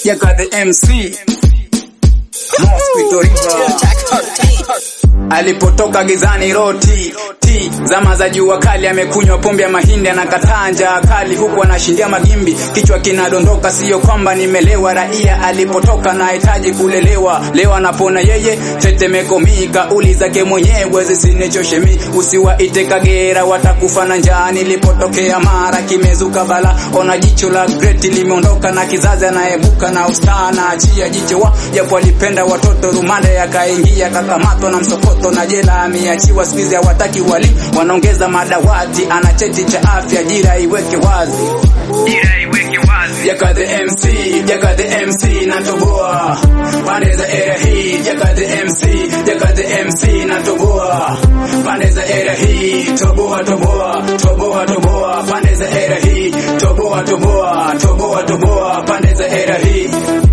Yaka the MC Mosquito River alipotoka gizani roti ti zama za jua kali, amekunywa pombe ya mahindi, anakataa njaa kali, huku anashindia magimbi, kichwa kinadondoka. Sio kwamba nimelewa, raia alipotoka nahitaji kulelewa. Leo anapona yeye, tetemeko mi, kauli zake mwenyewe zisinichoshe mi, usiwaite Kagera, watakufa na njaa. Nilipotokea Mara kimezuka bala, ona jicho la Great limeondoka na kizazi anaebuka na ustaa na achia jicho wa japo alipenda watoto, rumande yakaingia, kakamatwa na msokoto na jela ameachiwa. Siku hawataki walimu, wanaongeza madawati, ana cheti cha afya, jira iweke wazi, jira iweke wazi. Yaka the MC, Yaka the MC natoboa pande za era hii, Yaka the MC, Yaka the MC natoboa pande za era hii, toboa toboa toboa toboa pande za era hii, toboa toboa toboa toboa pande za era hii.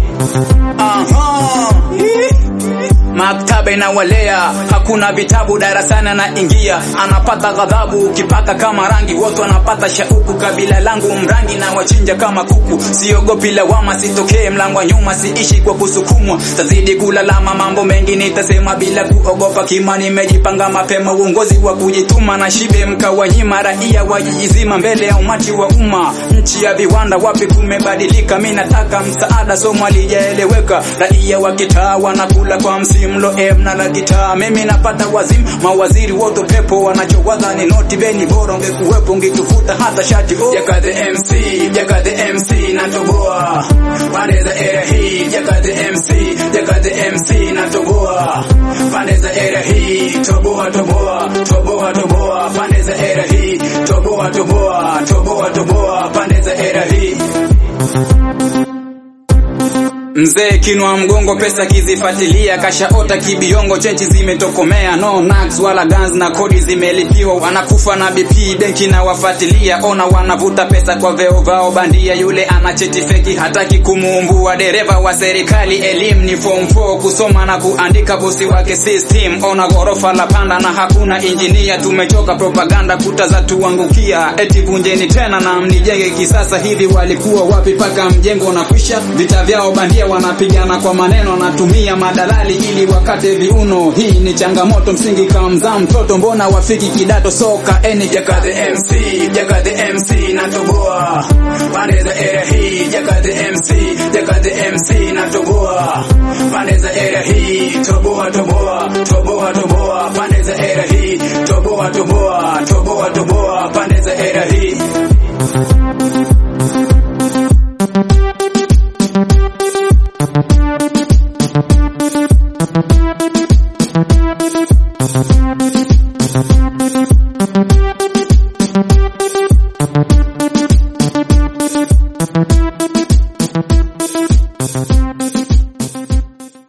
Aha. Maktaba inawalea, hakuna vitabu darasani, anaingia anapata ghadhabu, ukipaka kama rangi, wote wanapata shauku. Kabila langu mrangi na wachinja kama kuku, siogopi lawama, sitokee mlango wa nyuma, siishi kwa kusukumwa, tazidi kulalama, mambo mengi nitasema bila kuogopa. Kima nimejipanga mapema, uongozi wa kujituma na shibe mkawanyima, raia wajijizima mbele ya umati wa umma, nchi ya viwanda, wapi kumebadilika? Mi nataka msaada, somo alijaeleweka, raia wa kitaa wanakula kwa msimu mlo em na la gitaa, mimi napata wazimu, mawaziri wote pepo wanachowaza ni noti beni, bora ungekuwepo ungetufuta hata shati oh. Yaka the MC, Yaka the MC natoboa pande za era hii, Yaka the MC, Yaka the MC natoboa pande za era hii, toboa toboa toboa toboa pande za era hii, toboa toboa toboa toboa pande za era hii Mzee kinwa mgongo, pesa kizifuatilia, kashaota kibiongo, chenchi zimetokomea, no nags wala guns na kodi zimelipiwa, wanakufa na BP, benki na wafuatilia, ona wanavuta pesa kwa veo vao bandia. Yule ana cheti feki, hataki kumuumbua. Dereva wa serikali, elimu ni form 4, kusoma na kuandika, bosi wake system. Ona gorofa la panda na hakuna injinia, tumechoka propaganda, kuta za tuangukia, eti vunjeni tena na mnijenge kisasa. Hivi walikuwa wapi paka mjengo na kwisha? Vita vyao bandia wanapigana kwa maneno, natumia madalali ili wakate viuno. Hii ni changamoto msingi, kamzaa mtoto, mbona wafiki kidato soka eni. Yaka the MC, Yaka the MC natoboa pande za era hii, Yaka the MC, Yaka the MC natoboa pande za era hii, toboa toboa toboa toboa pande za era hii, toboa toboa toboa toboa pande za era hii. Thank you.